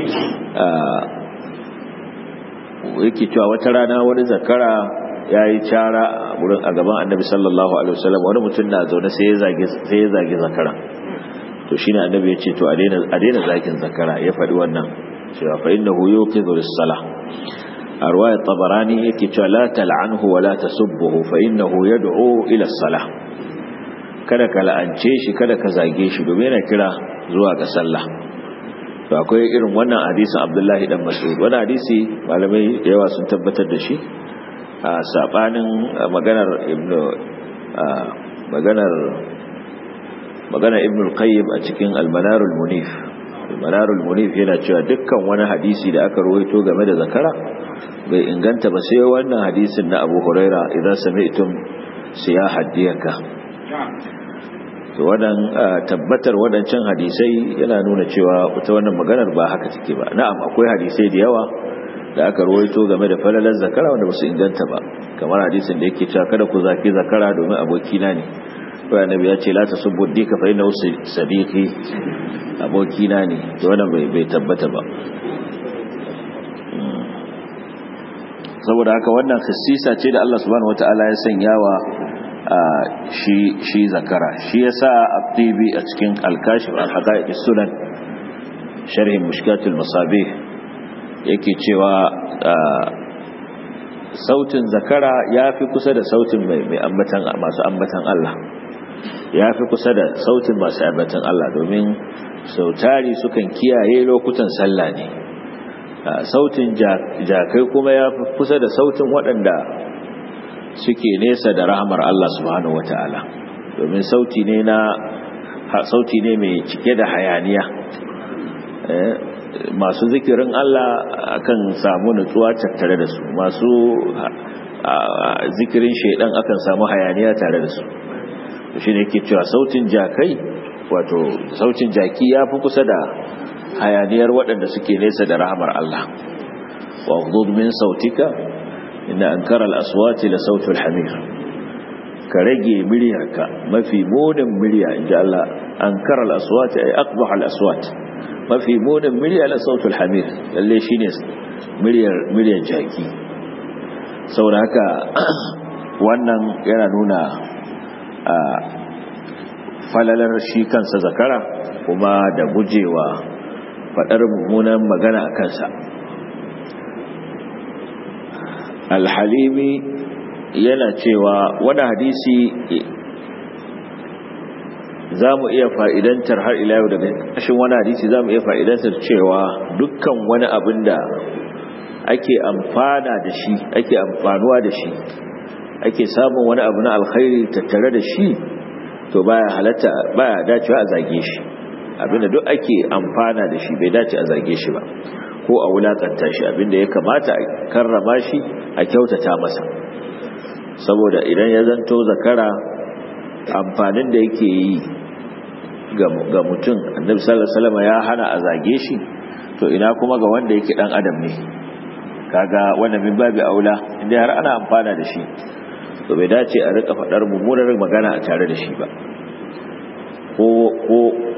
yake cewa wata rana wani zakara ya yi cara a gaban annabi sallallahu alaihi wasallam wani mutum na zaune sai ya zage zakara to shine annabi ya ce to a daina zagin zakara ya faɗi wannan cewa fa innahu yuqidhu lis-salah a ruwayar tabarani yake cewa la tal'anhu wa la tasubbuhu fa innahu yad'u ila as-salah kada ka la'ance shi kada ka zage shi domin yana kira zuwa ga sallah to akwai irin wannan hadisin Abdullahi dan Mas'ud wannan hadisi malamai da yawa sun tabbatar da shi a sabanin maganar ibnu maganar maganar ibnu al-qayyim a cikin al-manar al-munif al-manar al-munif yana cewa dukkan wani hadisi da aka rawaito game da zakara bai inganta ba sai wannan hadisin na Abu Huraira idan sami'tum siyahad diyaka to wannan tabbatar wadancan hadisai yana nuna cewa ita wannan maganar ba haka take ba na'am akwai hadisai da yawa da aka rawaito game da falalar zakara wanda ba su inganta ba kamar hadisin da yake cewa kada ku zaki zakara domin abokina ne to annabi ya ce la tasubbu dika fa innahu sadiqi abokina ne to wannan bai tabbata ba saboda haka wannan khassisa ce da Allah subhanahu wataala ya sanya wa shi shi zakara shi yasa at-tibi a cikin al-kashif al-haqa'iq sunan sharh mushkat al-masabih yake cewa sautin zakara yafi kusa da sautin mai mai ambatan masu ambatan Allah yafi kusa da sautin masu ambatan Allah domin sautari sukan kiyaye lokutan sallah ne sautin jakai kuma ya fi kusa da sautin waɗanda suke nesa da rahamar Allah subhanahu wata'ala domin sauti ne na sauti ne mai cike da hayaniya masu zikirin Allah akan samu nutsuwa tattare da su masu zikirin shaidan akan samu hayaniya tare da su shi ne ke cewa sautin jakai wato sautin jaki ya fi kusa da hayaniyar waɗanda suke nesa da rahamar Allah wa hudud min sautika inna ankara al-aswati la sautul hamir ka rage miryarka mafi munin murya inda Allah ankara al-aswati ay aqbah al-aswat mafi munin murya la sautul hamir lalle shine miryar miryar jaki saboda haka wannan yana nuna falalar shi kansa zakara kuma da gujewa faɗar mummunan magana a kansa alhalimi yana cewa wani hadisi za mu iya fa'idantar har ila yau daga ƙashin wani hadisi za mu iya fa'idantar cewa dukkan wani abin da ake amfana da shi ake amfanuwa da shi ake samun wani abu na alkhairi tattare da shi to baya halatta baya dacewa a zage shi abinda duk ake amfana da shi bai dace a zage shi ba ko a wulakanta shi abinda ya kamata a karrama shi a kyautata masa saboda idan ya zanto zakara amfanin da yake yi ga mutum annabi sallallahu alaihi wasallam ya hana a zage shi to ina kuma ga wanda yake dan adam ne kaga wannan min babu aula inda har ana amfana da shi to bai dace a rika fadar mummunar magana a tare da shi ba ko ko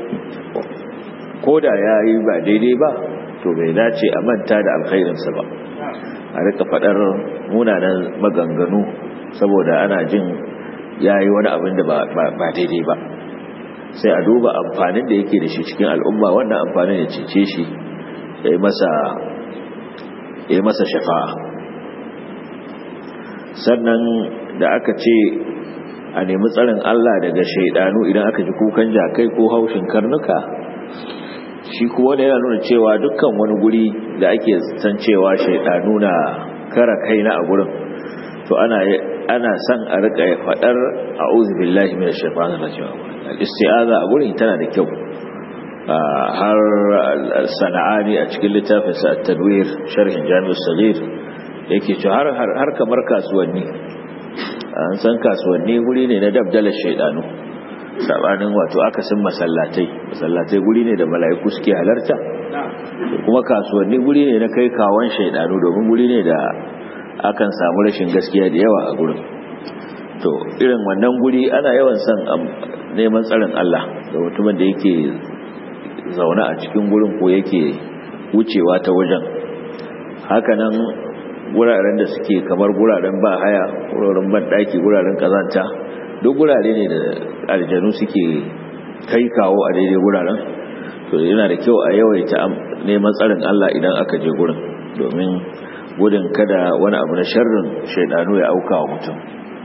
ko da yayi ba daidai ba to bai dace a manta da alkhairinsa ba a rika fadar munanan maganganu saboda ana jin yayi wani abin da ba daidai ba sai a duba amfanin da yake da shi cikin al'umma wannan amfanin ya cece shi ya yi masa shafa'a sannan da aka ce a nemi tsarin Allah daga shaidanu idan aka ji kukan jakai ko haushin karnuka shi kuwa da yana nuna cewa dukkan wani guri da ake san cewa shaidanu na kara kaina a gurin to ana ana son a rika fadar a'udhu billahi minash shaitanir rajim al-isti'aza a gurin tana da kyau har sana'ani a cikin littafin sa at-tadwir sharhin jami'us saghir yake cewa har har kamar kasuwanni an san kasuwanni guri ne na dabdalar shaidanu sabanin wato akasin masallatai masallatai guri ne da mala'iku suke halarta kuma kasuwanni guri ne na kai kawon shaidanu domin guri ne da akan samu rashin gaskiya da yawa a gurin to irin wannan guri ana yawan son neman tsarin Allah da mutumin da yake zaune a cikin gurin ko yake wucewa ta wajen hakanan guraren da suke kamar guraren ba haya guraren ban daki guraren kazanta duk gurare ne da aljanu suke kai kawo a daidai guraren to yana da kyau a yawaita neman tsarin Allah idan aka je gurin domin gudun kada wani abu na sharrin shaidanu ya auka wa mutum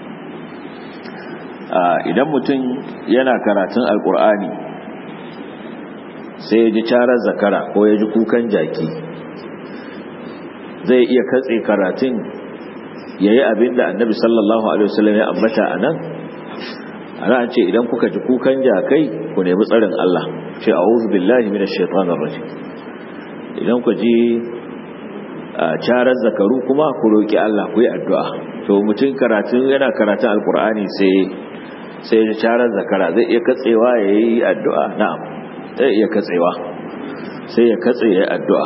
idan mutum yana karatun alkur'ani sai ya ji carar zakara ko ya ji kukan jaki zai iya katse karatun ya yi abin da annabi sallallahu alaihi wasallam ya ambata a nan ana ce idan kuka ji kukan jakai ku nemi tsarin Allah ce a'udhu billahi minash shaitanir rajim idan ku ji carar zakaru kuma ku roki Allah ku yi addu'a to mutum karatun yana karatun alkur'ani sai sai ya carar zakara zai iya katsewa yayi addu'a na'am zai iya katsewa sai ya katse yayi addu'a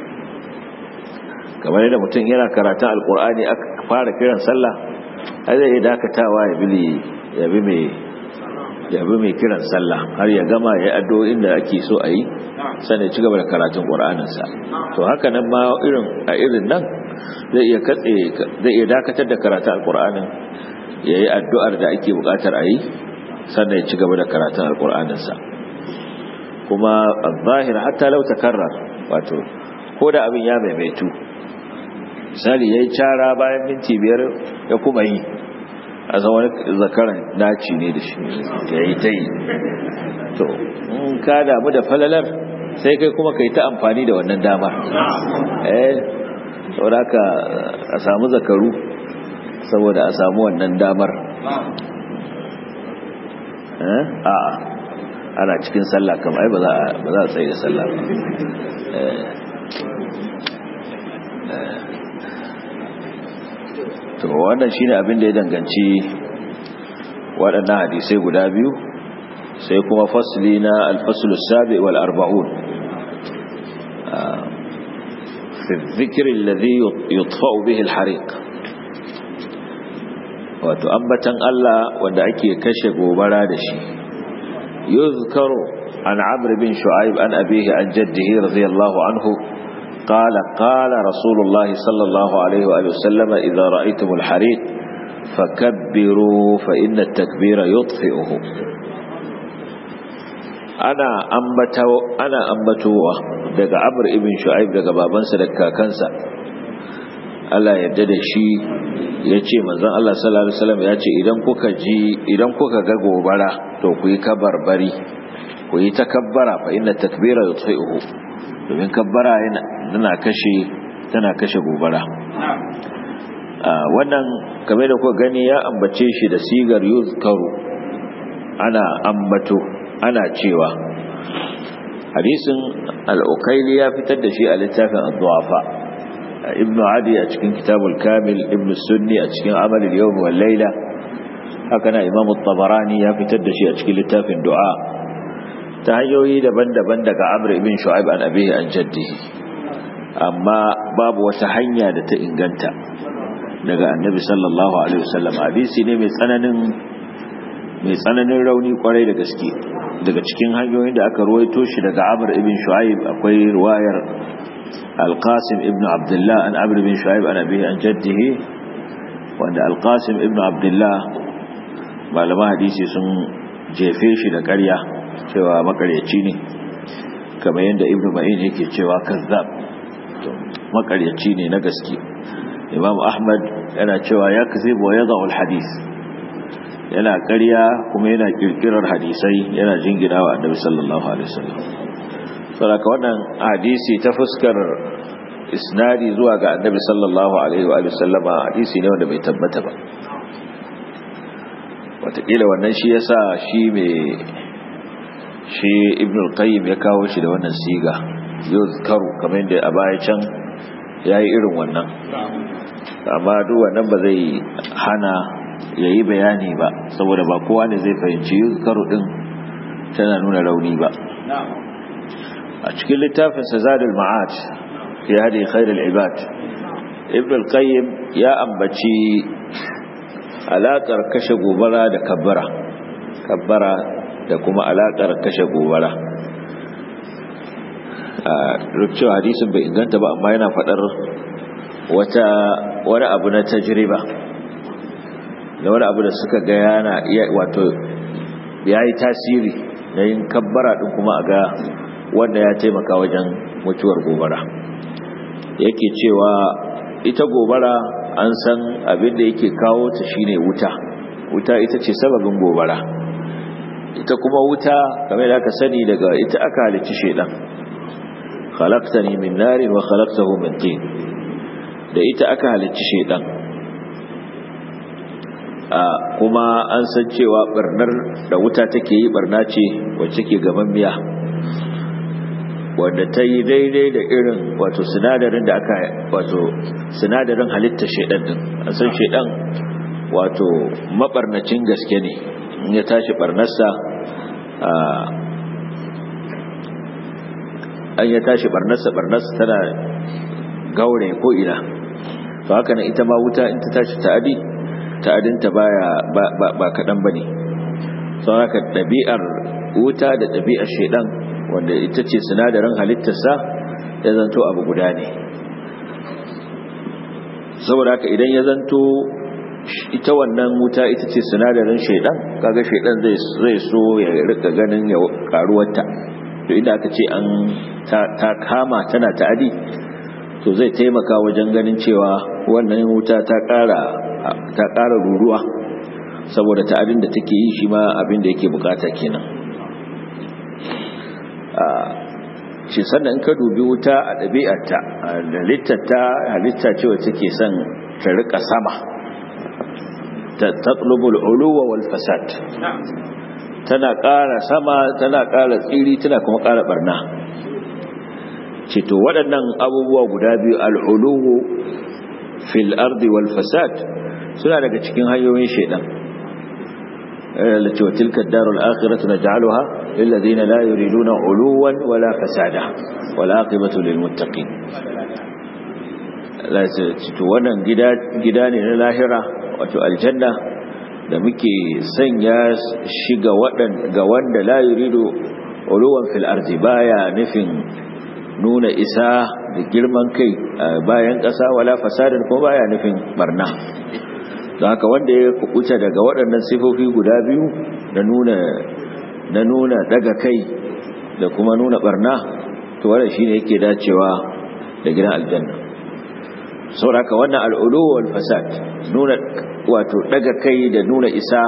kamar yadda mutum yana karatun alkur'ani aka fara kiran sallah ai zai iya dakatawa ya bi ya bi mai ya bi mai kiran sallah har ya gama ya addu'o'in da ake so a yi sannan ya ci gaba da karatun qur'aninsa to haka nan ma irin a irin nan zai iya katse zai iya dakatar da karatun alqur'anin yayi addu'ar da ake bukatar a yi sannan ya ci gaba da karatun alqur'aninsa kuma zahir hatta law takarrar wato ko da abin ya maimaitu misali yayi cara bayan minti biyar ya kuma yi a wani zakaran naci ne da shi ya yi ta yi to in ka damu da falalar sai kai kuma ka yi ta amfani da wannan damar eh saboda ka a samu zakaru saboda a samu wannan damar a ana cikin sallah kam ai ba za a tsaye da sallah ba to wannan shine abin da ya danganci waɗannan hadisai guda biyu sai kuma fasli na alfasul sabi wal arba'un fi dhikri alladhi yutfa'u bihi al-hariq wato ambatan Allah wanda ake kashe gobara da shi yuzkaru an amr bin shu'aib an abihi an jaddihi radiyallahu anhu قال قال رسول الله صلى الله عليه وآله وسلم إذا رأيتم الحريق فكبروا فإن التكبير يطفئه أنا أمبتو أنا أمبتوه daga Amr ibn Shu'aib daga babansa da kakansa Allah yadda da shi yace manzon Allah sallallahu alaihi wasallam yace idan kuka ji idan kuka ga gobara to ku yi kabarbari ku yi takabbara fa inna takbira yutfi'uhu domin kabbara yana kashe tana kashe gobara wannan kamar da kuka gani ya ambace shi da sigar yuzkaru ana ambato ana cewa hadisin al-ukaili ya fitar da shi a littafin ad-du'afa ibnu adi a cikin kitabul kamil ibnu sunni a cikin amal al-yawm wal layla haka na imam at-tabarani ya fitar da shi a cikin littafin du'a ta hanyoyi daban-daban daga amr ibn shu'aib an abihi an jaddihi amma babu wata hanya da ta inganta daga annabi sallallahu alaihi wasallam hadisi ne mai tsananin mai tsananin rauni kwarai da gaske daga cikin hanyoyin da aka ruwaito shi daga amr ibn shu'aib akwai riwayar al-qasim ibn abdullah an amr ibn shu'aib an abihi an jaddihi wanda al-qasim ibn abdullah malama hadisi sun jefe shi da ƙarya cewa makaryaci ne kamar yadda ibn ma'in yake cewa kazzab makaryaci ne na gaske imam ahmad yana cewa ya kazibu wa yadha alhadith yana ƙarya kuma yana kirkirar hadisai yana jinginawa annabi sallallahu alaihi wasallam saboda wannan hadisi ta fuskar isnadi zuwa ga annabi sallallahu alaihi wa sallama hadisi ne wanda bai tabbata ba wataƙila wannan shi yasa shi mai shi ibn al-qayyim ya kawo shi da wannan siga yuzkaru kamar yadda a baya can yayi irin wannan amma duk wannan ba zai hana yayi bayani ba saboda ba kowa ne zai fahimci yuzkaru din tana nuna rauni ba a cikin littafin sa zadul ma'ad fi hadi khairul ibad ibn al-qayyim ya ambaci alaƙar kashe gobara da kabbara kabbara da kuma alaƙar kashe gobara a rukcewa hadisin bai inganta ba amma yana faɗar wata wani abu na tajriba da wani abu da suka ga yana wato ya yi tasiri na yin kabbara ɗin kuma a ga wanda ya taimaka wajen mutuwar gobara yake cewa ita gobara an san abin da yake kawo ta shine wuta wuta ita ce sababin gobara ita kuma wuta kamar da aka sani daga ita aka halicci shedan khalaqtani min narin wa khalaqtahu min tin da ita aka halicci shedan a kuma an san cewa barnar da wuta take yi barna ce wacce ke gaban miya wanda ta yi daidai da irin wato sinadarin da aka wato sinadarin halitta shedan din an san shedan wato mabarnacin gaske ne in ya tashi barnarsa an ya tashi barnarsa barnarsa tana gaure ko ina to haka nan ita ma wuta in ta tashi ta'adi ta'adinta baya ba kaɗan ba ne sau haka ɗabi'ar wuta da ɗabi'ar shedan wanda ita ce sinadarin halittarsa ya zanto abu guda ne saboda haka idan ya zanto ita wannan wuta ita ce sinadarin shaidan kaga shaidan zai so ya rika ganin ya karuwarta to idan aka ce an ta kama tana ta'adi to zai taimaka wajen ganin cewa wannan wuta ta kara ta kara ruruwa saboda ta'adin da take yi shi ma abin da yake bukata kenan shi sannan ka dubi wuta a ɗabi'arta da littata halitta cewa take son ta rika sama ta tatlubul uluwa wal fasad tana ƙara sama tana ƙara tsiri tana kuma ƙara barna ce to waɗannan abubuwa guda biyu al'uluwu fil ardi wal fasad suna daga cikin hanyoyin shaidan التي وتلك الدار الآخرة نجعلها للذين لا يريدون علوا ولا فسادا والعاقبة للمتقين لا wannan gida ne na lahira wato aljanna da muke sanya shi ga ga wanda la yuridu uluwan fil ardi baya nufin nuna isa da girman kai bayan ƙasa wala fasadin ko baya nufin barna don haka wanda ya kukuta daga waɗannan sifofi guda biyu na nuna na nuna daga kai da kuma nuna barna to wannan shine yake dacewa da gidan aljanna saboda wannan al'ulu wal fasad nuna wato daga kai da nuna isa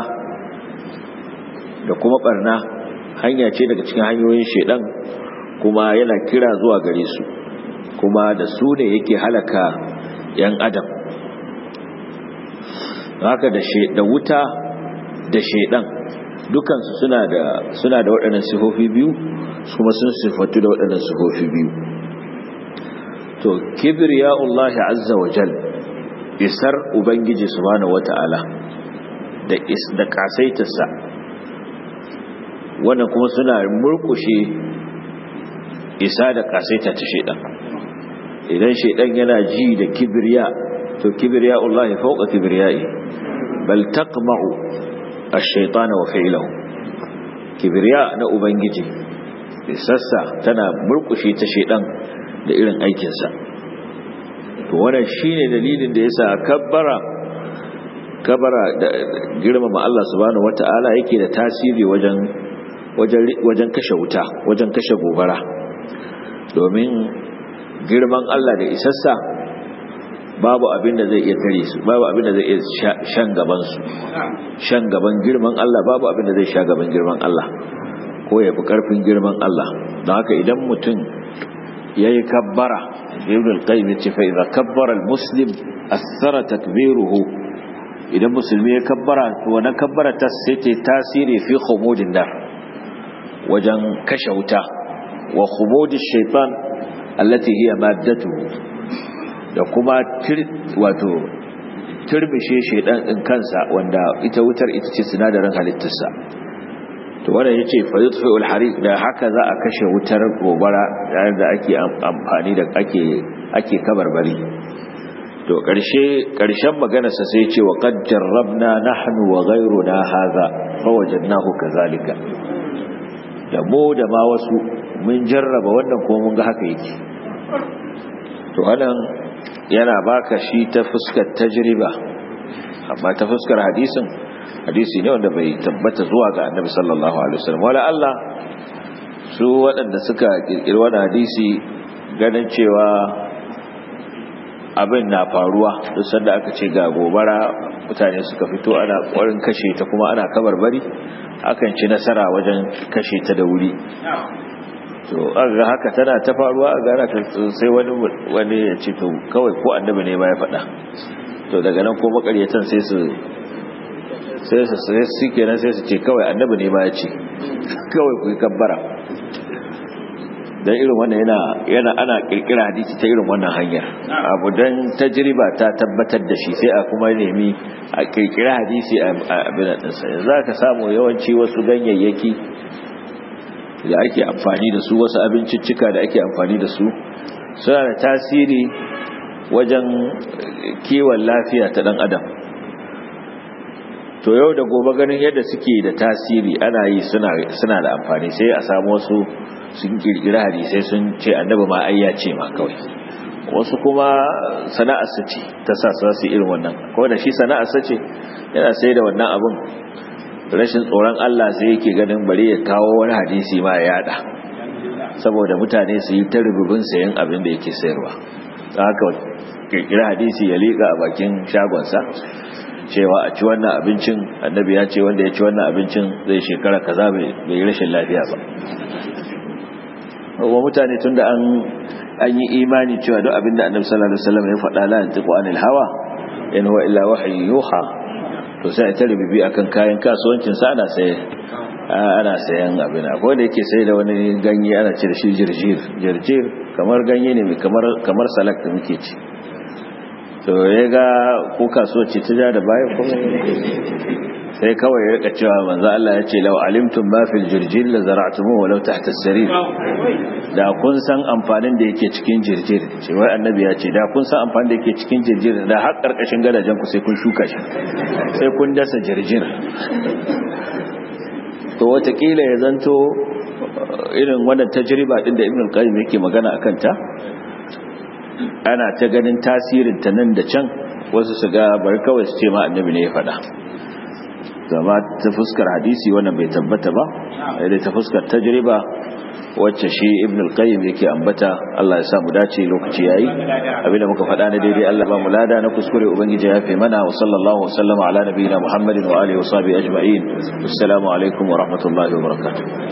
da kuma barna hanya ce daga cikin hanyoyin shedan kuma yana kira zuwa gare su kuma da su ne yake halaka yan adam haka da wuta da shaidan dukansu suna da suna da waɗannan sifofi biyu kuma sun sifatu da waɗannan sifofi biyu to kibriyaullahi azza wa jal isar ubangiji subhanahu wata'ala da is da kasaitarsa wannan kuma suna murkushe isa da kasaita ta shaidan idan shaidan yana ji da kibriya to kibriyaullahi fawqa kibriyai bal taqma'u ash-shaytana wa fi'luhu kibriya na ubangiji sassa tana murkushe ta shedan da irin aikin sa to wannan shine dalilin da yasa kabbara kabara da girmama Allah subhanahu wata'ala yake da tasiri wajen wajen wajen kashe wuta wajen kashe gobara domin girman Allah da isassa babu abin da zai iya tare su babu abin da zai iya shan gaban su shan gaban girman Allah babu abin da zai sha gaban girman Allah ko ya fi karfin girman Allah don haka idan mutum yayi kabbara ibn al-qayyim yace fa idza kabbara al-muslim asara takbiruhu idan musulmi ya kabbara to wannan kabbara ta sai ta tasiri fi khumudin nar wajen kashe wuta wa khumudish shaytan allati hiya maddatuhu da kuma wato turbishe shaidan din kansa wanda ita wutar ita ce sinadarin halittarsa to wannan yace fa yutfi'u al-hariq da haka za a kashe wutar gobara yayin da ake amfani da ake ake kabarbari to karshe karshen maganar sa sai yace wa qad jarrabna nahnu wa ghayruna hadha fa wajadnahu kadhalika da mu da ma wasu mun jarraba wannan ko mun ga haka yake to anan yana baka shi ta fuskar tajriba amma ta fuskar hadisin hadisi ne wanda bai tabbata zuwa ga annabi sallallahu alaihi wasallam wala Allah su waɗanda suka kirkiri wannan hadisi ganin cewa abin na faruwa duk sanda aka ce ga gobara mutane suka fito ana ƙwarin kashe ta kuma ana kabarbari akan ci nasara wajen kashe ta da wuri to aga haka tana ta faruwa a gara ta sai wani wani ya ce to kawai ko annabi ne ma ya faɗa to daga nan ko makaryatan sai su sai su sai su kenan sai su ce kawai annabi ne ma ya ce kawai ku yi kabbara dan irin wannan yana yana ana kirkira hadisi ta irin wannan hanyar abu dan tajriba ta tabbatar da shi sai a kuma nemi a kirkira hadisi a abin da sa za ka samu yawanci wasu ganyayyaki da ake amfani da su wasu abinciccika da ake amfani da su suna da tasiri wajen kiwon lafiya ta dan adam to yau da gobe ganin yadda suke da tasiri ana yi suna da amfani sai a samu wasu sun kirkira hadisai sun ce annabi ma ai ya ce ma kawai wasu kuma sana'arsa ce ta sa su su irin wannan ko da shi sana'arsa ce yana sai da wannan abun rashin tsoron Allah sai yake ganin bari ya kawo wani hadisi ma ya yada saboda mutane su yi ta rububin sayan abin da yake sayarwa don haka kirkira hadisi ya liƙa a bakin shagonsa cewa a ci wannan abincin annabi ya ce wanda ya ci wannan abincin zai shekara kaza bai yi rashin lafiya ba wa mutane tun da an yi imani cewa duk abin da annabi sallallahu alaihi wasallam ya faɗa la yantiqu anil hawa in huwa illa wahyu yuha to sai a tare bibi akan kayan kasuwancin sa ana saye ana sayan abin akwai da yake sai da wani ganye ana ce da shi jirjir jirjir kamar ganye ne kamar kamar salak da muke ci to ya ga ko kasuwanci ta ja da baya kuma sai kawai ya rika cewa manzo Allah ya ce law alimtum ma fil jirjir la zara'tumu walau tahta as-sarir da kun san amfanin da yake cikin jirjir ce wai annabi ya ce da kun san amfanin da yake cikin jirjir da har karkashin gadajen ku sai kun shuka shi sai kun dasa jirjir to watakila ya zanto irin wannan tajriba din da Ibn al-Qayyim yake magana akan ta ana ta ganin tasirin ta nan da can wasu su ga bari kawai su ce ma annabi ne ya faɗa zama ta fuskar hadisi wannan bai tabbata ba da ta fuskar tajriba wacce shi ibn al-qayyim yake ambata Allah ya sa mu dace lokaci yayi abinda muka faɗa na daidai Allah ba mu lada na kuskure ubangiji ya fi mana wa sallallahu wa sallama ala nabiyina muhammadin wa alihi wa sahbihi ajma'in assalamu alaikum wa rahmatullahi wa barakatuh